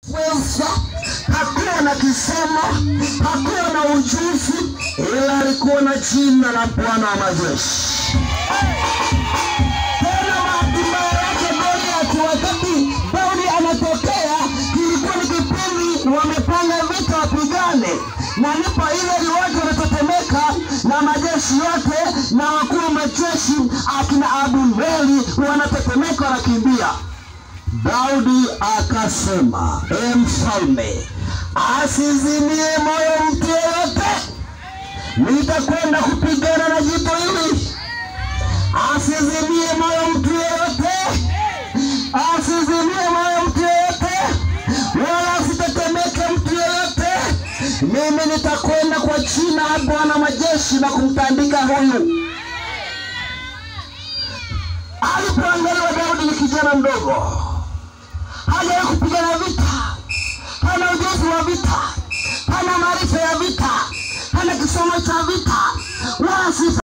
Weza, hakuwa na kisomo, hakuwa na ujuzi, ila alikuwa na jina la Bwana wa majeshi. Tena bahati mbaya yake Goliathi, wakati Daudi anatokea, kilikuwa ni kipindi wamepanga vita wapigane, na ndipo ile watu wanatetemeka na majeshi yote na wakuu wa majeshi akina Abuneri wanatetemeka, wanakimbia. Daudi akasema, e mfalme, asizimie moyo mtu yeyote, nitakwenda kupigana na jito hili. Asizimie moyo mtu yeyote, asizimie moyo mtu yeyote, wala asitetemeke mtu yeyote. Mimi nitakwenda kwa jina la Bwana majeshi na kumtandika huyu. Alipoangaliwa Daudi ni kijana mdogo hajawahi kupigana vita, hana ujuzi wa vita, hana maarifa ya vita, hana kisomo cha vita,